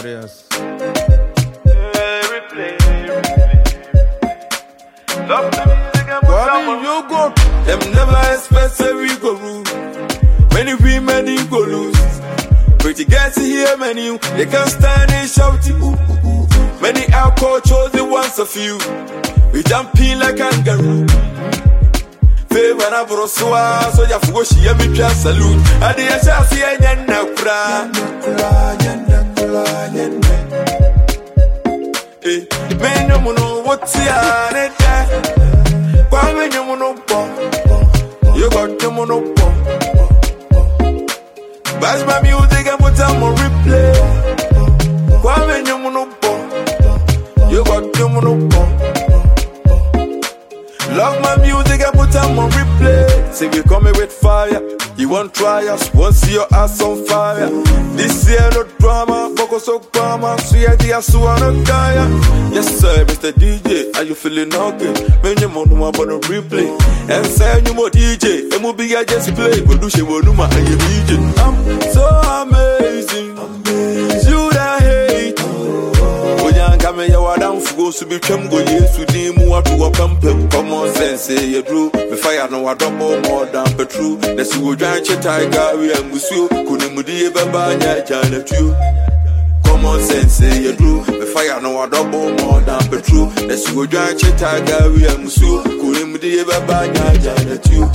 Marius. Kwame, you go. Them never expect say we go rule. Many women you go lose. Pretty girls here, many they can't stand it shouting. Ooh, ooh, ooh. Many alcohol chosen once a few. We jumping like kangaroo. Favor na brosua, so ya fugo shi ya mi twa salute. Ade ya sha si enya na kura. Eh, menyo muno woti a ne da. Kwa menyo muno bo. You got the muno bo. Bash my music and put on my replay. Kwa menyo muno bo. You got the muno bo. Love my music and put on my replay. Say we coming with fire. You want try us, want see your ass on fire. This year no drama, focus so drama. So yeah, the ass wanna die. Yes sir, Mr. DJ, are you feeling okay? Man, you want to about a replay. And say you more DJ, and we'll be I just play. But do she want to my DJ? I'm so amazing. You that hate. onyanka meyɛ wadamfoɔ so bitwam go yesu din mu wato wɔpampam common sense yɛduru mefa ya no wadɔbɔ mɔɔdan patru na sɛ wodwan kye taiga we angusuo konimdie bɛba nyɛ agyanatuo common sense yɛduru mefa ya no wadɔbɔ mɔɔdan patru na sɛ wodwan kye taiga we angusuo konimdie bɛba nyɛ agyanatuo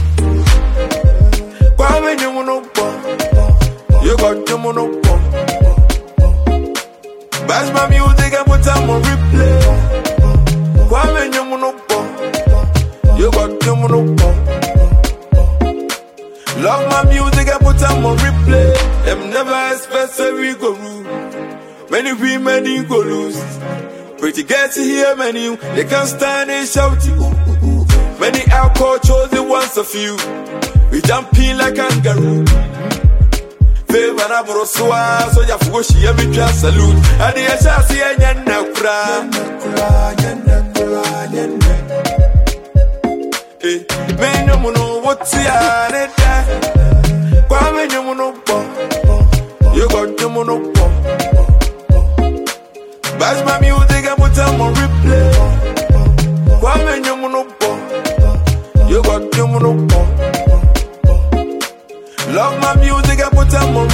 kwame nyem no bɔ yɛkɔdwom no bɔ Bash my music and put on my replay. Kwame Nyamunopo. You got Nyamunopo. Love my music and put on my replay. Them never expect say we go rule. Many women you go lose. Pretty girls here, many they can't stand it shouting. Ooh, ooh, ooh. Many alcohol chosen once a few. We jumping like kangaroo. Favor na brosua, so ya fugo shi ya mi twa salute. Ade ya sha si enya na kura. Eh, menyo muno woti a ne da. Kwa menyo muno bo. You got the muno bo. Bash my music and put on my replay. Kwa menyo muno bo. You got the muno bo. Love my music and put on my